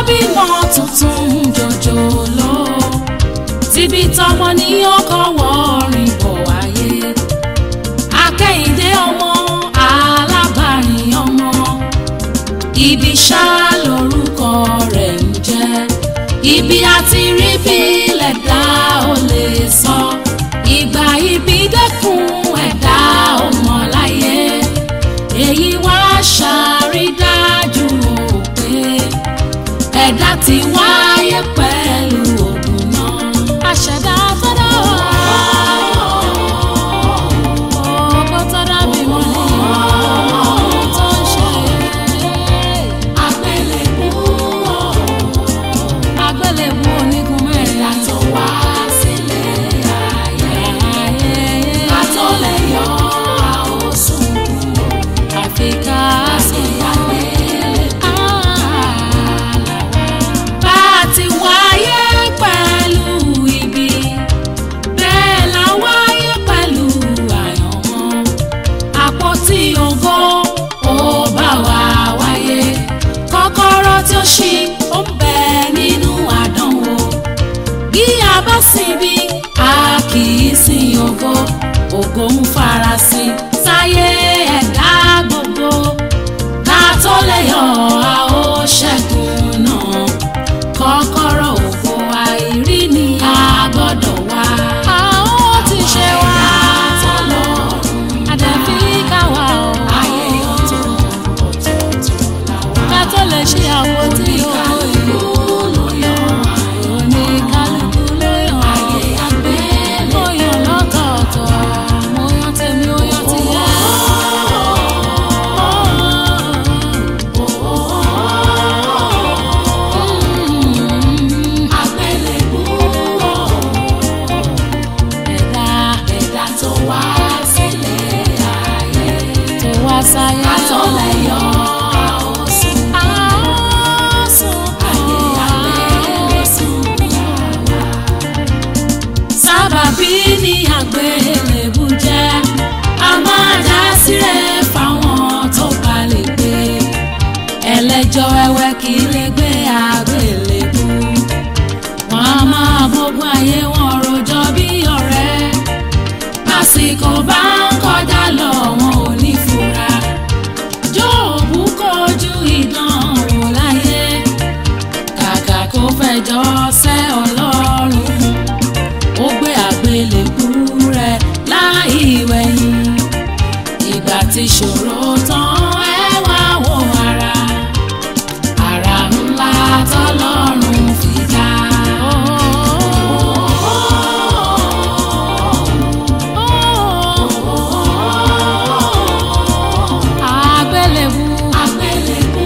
bímọ tuntun jòjòló tíbi tọmọ ní ọkọ wọrin bọ̀ wáyé akẹ́yìndé ọmọ alábàárìn ọmọ ibi ṣá lórúkọ rẹ̀ ń jẹ́ ibi àti rí bí lẹ̀dá ò lè sọ ìgbà ibi dẹ́kun ẹ̀dá ọmọ láyé èyí wá ṣàrídájú o pé ẹ̀dá ti wáyé pẹ̀lú ògùn náà àṣẹ̀dá tó dá wà. Ọkọ tó dá mi mọ́ ní ọ̀hún tó ń ṣe. Àgbélébú àgbélébú onígun mẹ́rin. Àtọ̀ wá sílé ayé. Àtọ̀ lè yọ àwòsùn kúrò. Àfi ká sí àgbélébú. Bá a ti wáyé pẹ̀lú ibi bẹ́ẹ̀ la wáyé pẹ̀lú àyànmọ́ àpótí ògo ó bá wa wáyé kọ́kọ́rọ́ tí ó ṣí ó ń bẹ nínú àdánwò bí a bá sinbi a kì í sin ògo ògo ń farasin sáyé ẹ̀dá gbogbo ká tó lè yọ a ó ṣẹ́gun náà kọ́kọ́rọ́ ògo àìrí ni a gbọ́dọ̀ wá. a ó ti ṣe wá. àdàbí káwa o. ayé ọ̀tọ̀ ọ̀tọ̀ọ̀tọ̀ làwa. ká tó lè ṣe àwọn tí ó ìlú ló yàn. oníkálukú ló yàn. ayé àgbẹ̀ ló yàn lọ́tọ̀ọ̀tọ̀. mo yan tèmi ó yan tìyẹ. Àgbélébú ẹ̀dá ẹ̀dá tó wá sílé ayé tó wá sáyé àtọ̀lẹ̀ yọ àwòsùn àwòsùn ayé àgbélébú yàrá. sábàbí ni àgbélébú jẹ́ a máa dá sílẹ̀ fáwọn tó bá lè gbé ẹlẹ́jọ́ wẹ́wẹ́ kì í lè gbé àgbélébú wọn a máa gbógun ayé wọn rojọ́ bí ọ̀rẹ́ lásìkò bá ń kọjá lọ wọn ò ní fura jóòbù kojú ìdánwò láyé kàkà kó fẹjọ́ sẹ́ ọlọ́run ó gbé àgbélébú rẹ̀ láì wẹ̀yìn ìgbà tí ṣòro tán ẹ wá wo ara ara ńlá tọ́lọ́run fi dá. Àgbélébú. Àgbélébú.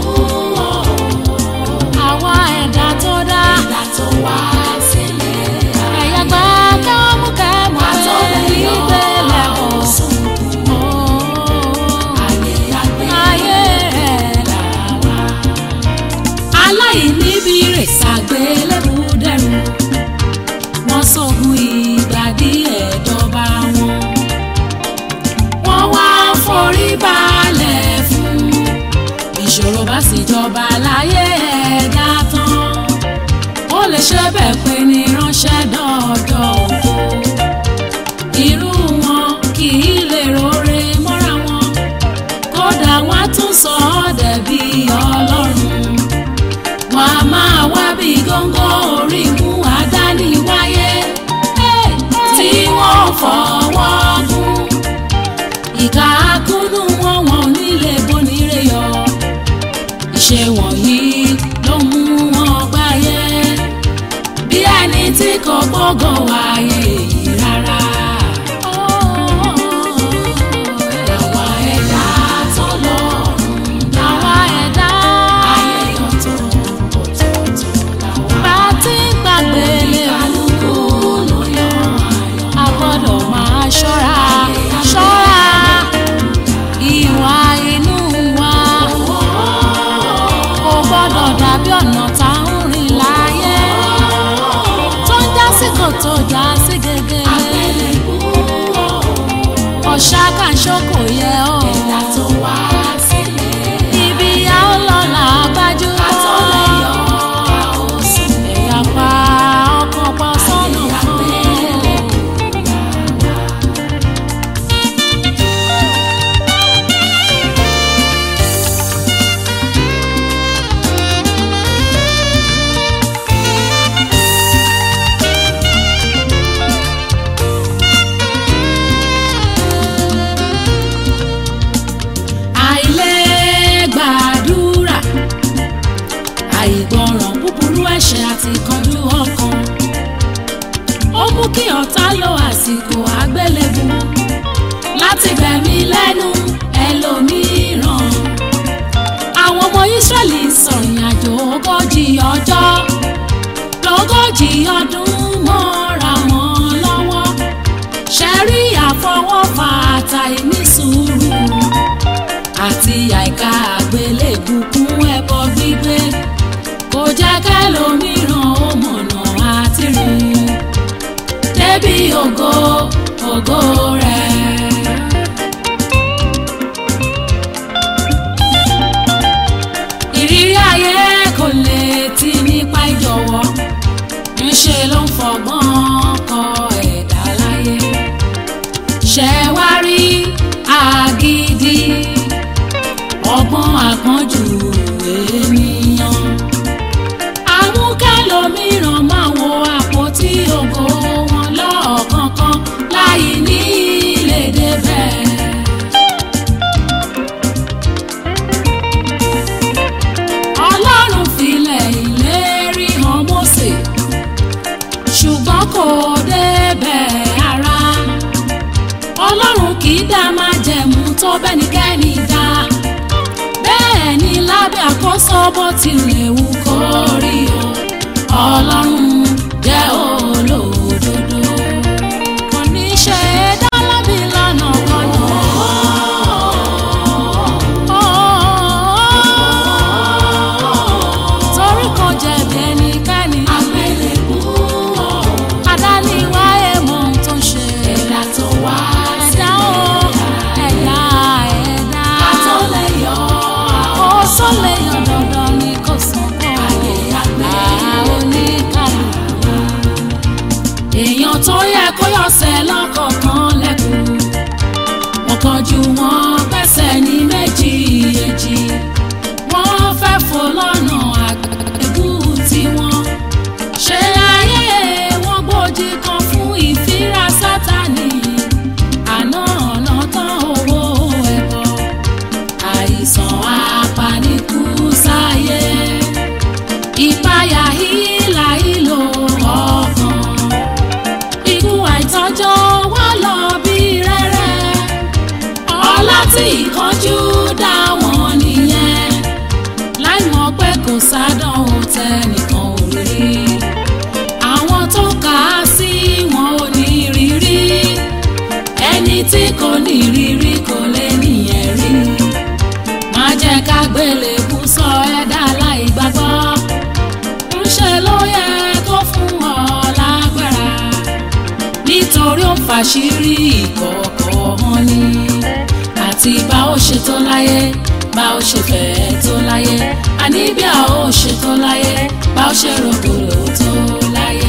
Àwa ẹ̀dá tó dá. Ẹ̀dá tó wá sílé. Ẹ̀yà gbà kẹ́mú kẹ́mú pé ìgbélé kò sùn. Ayé àgbélébú. Ayé ẹ̀ làwa aláìníbi rè ṣàgbélébù dẹrù wọ́n sógun ìgbà díẹ̀ dọ́ba wọn wọ́n wá forí balẹ̀ fún ìṣòro bá sì jọba láyé ẹ̀dá tán ó lè ṣe bẹ́ẹ̀ pé ní ránṣẹ́ dọ́ọ̀dọ̀ òfo irú wọn kì í lè rore mọ́ra wọn kódà wọ́n á tún sọ ọ́ dẹ̀bi ọlọ́run wọn a máa wá bí góńgó orí mú àdáni wáyé tí wọ́n fọwọ́ gún ìka akúnnú wọn wọn ò nílé bonire yọ ìṣe wọ̀nyí ló mú wọn gbáyé bí ẹni tí kò gbọ́gọ̀ wáyé yìí rárá. Àwa ẹ̀dá tọ́lọ́run dá. Àwa ẹ̀dá ayé ọ̀tọ̀ ọ̀tọ̀ọ̀tọ̀ làwa. Bá a ti ń gbàgbé kálukú ló yan ayọ̀. A gbọ́dọ̀ máa ṣọ́ra ṣọ́ra ìwà inú wa. Kò gbọ́dọ̀ dàbí ọ̀nà tá a ń rìn láyé. Tó ń já sí kòtò já sí gègé. Ọ̀ṣà kan ṣókò yẹ ọ́. Ẹ̀dá tó wá sílé. Ibi a ó lọ là á gbájúmọ́. Àtọ́lẹ̀ yọ ẹ̀ṣẹ̀ àti ìkánjú ọkàn ó mú kí ọ̀tá lo àsìkò àgbélébù láti gbẹ̀mí lẹ́nu ẹlòmíràn àwọn ọmọ Ísírẹ́lì sọ̀rìn àjò ogójì ọjọ́ lógójì ọdún mọ́ra wọn lọ́wọ́ ṣẹ́rí àfọwọ́fà àtàìní sùúrù àti àìka àgbélébù kún ẹbọ gbígbé kò jẹ́ kẹ́lòmíràn ó mọ̀nà àti rìn débi ògo ògo rẹ̀. ìrírí ayé kò lè ti nípa ìjọ̀wọ́ ńṣe ló ń fọgbọ́n kọ ẹ̀dá láyé ṣẹ wá rí àgídí ọgbọ́n àpọ́njù ènìyàn àmúkẹ́lòmíràn máa wo àpótí ògo wọn lọ́ọ̀kọ̀ọ̀kan láì ní lè débẹ̀. ọlọ́run filẹ̀ ìlérí hàn Mósè ṣùgbọ́n kò débẹ̀ ara ọlọ́run kì í dá májẹ̀mú tó bẹ́nikẹ́ni dá bẹ́ẹ̀ ni lábẹ́ àkóso bó tilẹ̀ wù kó rí o ọlọ́run jẹ́ olódodo kò ní ṣe é dá lábì lọ́nà kọ́nà. torí kò jẹ̀bi ẹnikẹ́ni. àgbélébú adániwáyé mọ ohun tó ń ṣe. ẹ̀dá tó wá ẹ̀dá o ẹ̀dá ẹ̀dá. ká tó lè yọ ó sọ lè yọ dandan ni kò sàn kọ́. ayé àgbẹ̀ oníkàlùkù. èèyàn tó yẹ kó yọ̀sẹ̀ lọ́kọ̀ọ̀kan lẹ́kùn. wọ́n kọjú wọn pẹ́sẹ̀ ní méjì èjì. wọ́n fẹ́ fò lọ́nà àgbẹ̀bù tiwọn. ṣé ayé wọn gbòdì kan fún ìfira sátani. àná ọ̀nà tán owó ẹ̀bọ. àìsàn apanikú sáyé. ìpayà hílà ìlò ọkàn. ikú àìtọ́jọ́ wá lọ bí rẹ́rẹ́. ọlá tí ìkánjú dá wọn nìyẹn. láì mọ̀ pé kò sádánwò tẹnìkan ò rí. àwọn tó kà á sí wọn ò ní rírí. ẹni tí kò ní rírí kò lè nìyẹn rí. má jẹ́ ká gbélébú sọ ẹ̀dá láì gbàgbọ́. ńṣe ló yẹ kó fún ọ lágbára. nítorí ó fàṣírí ìkọ̀kọ̀ wọn ni. àti bá ó ṣe tó láyé bá ó ṣe fẹ́ tó láyé. àní bí a ó ṣe tó láyé bá ó ṣe rògbòlò tó láyé.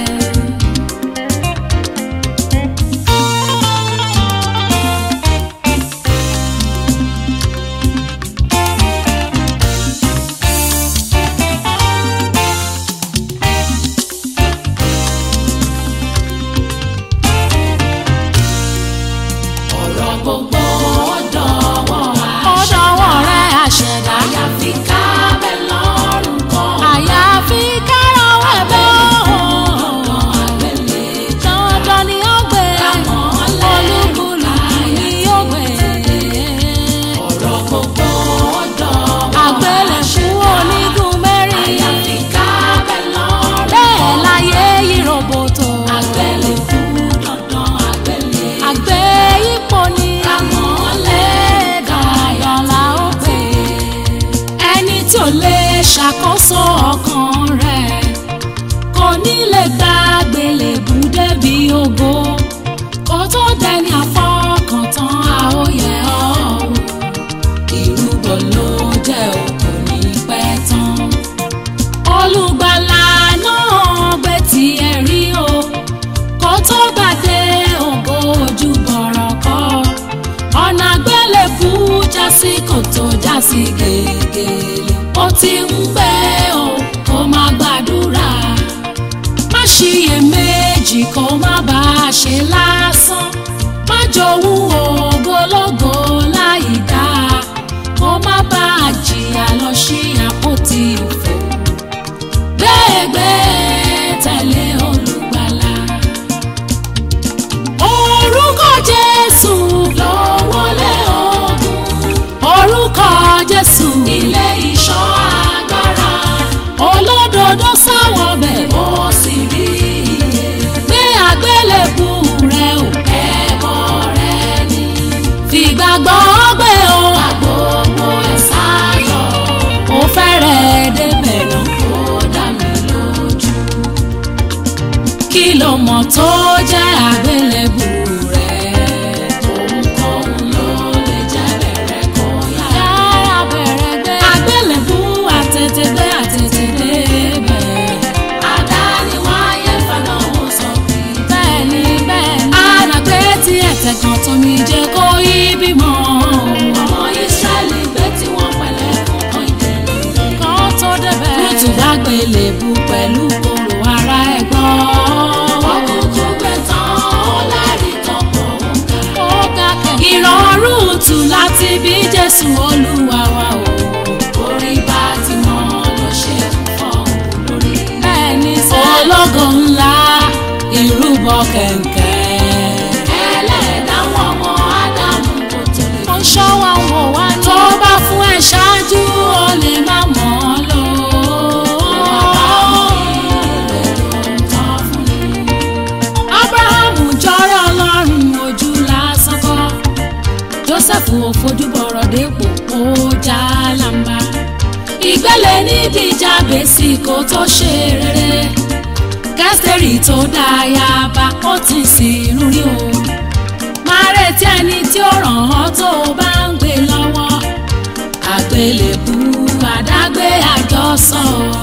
ọ̀rọ̀ gbogbo ọ̀dọ̀wọ́ ọ̀dọ̀wọ́ rẹ̀ àṣẹ̀dá. àyàfi kábẹ́ lọ́rùn kan. àyàfi kárọ̀wọ́ ẹ̀bẹ̀ Dandan àgbélé dandan ni ó gbé Kámọ́lẹ̀ olúkúlùkù ni ó gbé. ọ̀rọ̀ gbogbo ọ̀dọ̀wọ́ àgbélẹ̀kú onígun mẹ́rin àyàfi kábẹ́ lọ́rùn bẹ́ẹ̀ láyé yìí roboto. àgbélé fún dandan àgbélé. àgbé ipò ni Kámọ́lẹ̀ dandan la ó gbé. ẹni tí ò lè ṣàkóso ọkàn rẹ̀ kò ní lè gba àgbélébù débi ògo kó tó dẹni àfọkàntán àóyẹ ọ̀hún ìrúbọ ló jẹ́ òkú ní pẹ́ tán olùgbàlà náà gbé tiẹ̀ rí o kó tó gbàdé ògo ojú bọ̀rọ̀ kọ́ ọ̀nà àgbélébù jásí kòtò jásí gègèlè ó ti ń gbẹ́ o kó má gbàdúrà má ṣiyèméjì kó má bá a ṣe lásán má jowú ògbólógbò láì dáa kó má bá a jìyà lọ sí àpótí òfò bẹ́ẹ̀ àgbélébù pẹ̀lú kòrò ara ẹ̀ gbọ́. Òkùnkùn gbẹ tán, ó lárí tán pọ̀ ó ga kẹ̀kẹ́. ìrọ̀rùn tù láti bí jésù olúwa wa o. Orí bá ti mọ́ ló ṣe fọ́ lórí. ẹni sẹ́ ológo ńlá ìrúbọ kẹ̀kẹ́. Ẹlẹ́dàá wọn ọmọ Ádámù kò tó lè. ó ń ṣọ́ wa ń wò wá ní. tó bá fún ẹ ṣáájú ó lè má mọ̀ ọ́ lò. abrahamu jọrọ ọlọ́run ojú lásán kọ́ joseph ò fojú bọ̀rọ̀ dépò ó já lamba ìgbẹ́lẹ̀ níbi jábèsì kó tó ṣe rere kẹ́sìtẹ́rì tó dáyàbá ó ti sìn lórí o máa retí ẹni tí ó ràn ọ́ tó o bá ń gbé lọ́wọ́ àgbélébù àdágbé àjọsọ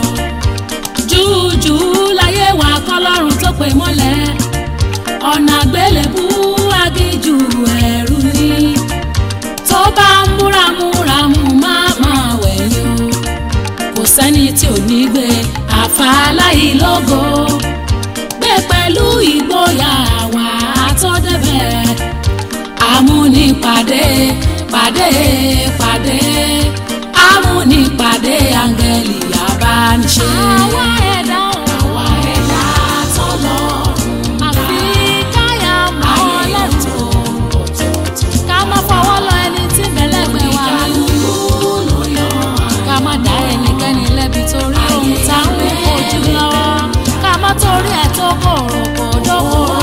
júùjù láyé wa kọ́lọ́run tó pè mọ́lẹ̀ ọ̀nà àgbélébù agíjù ẹ̀rù ni tó bá ń múramúramù má máa wẹ̀yìn o kò sẹ́ni tí ò ní gbé àfàlàyé lógo gbé pẹ̀lú ìgboyà wà á tó débẹ̀ amúnipàdé pàdé pàdé amúnipàdé áńgẹ́lì abániṣe. Àwa ẹ̀dá ọ̀hún. àwa ẹ̀dá tọ́lọ́run Àfi káyà mọ́ ayé Ọlọ́run. tó ọ̀tọ̀ọ̀tọ̀. Ká má fọwọ́ lọ ẹni tí bẹ̀lẹ́gbẹ̀ wà ní. Ìkàlùkù ló yan Ká má dá ẹnikẹ́ni lẹ́bi torí ohun tá ń wò ojú lọ́wọ́. Ká má torí ẹ̀ tó kòrò kò dókòrò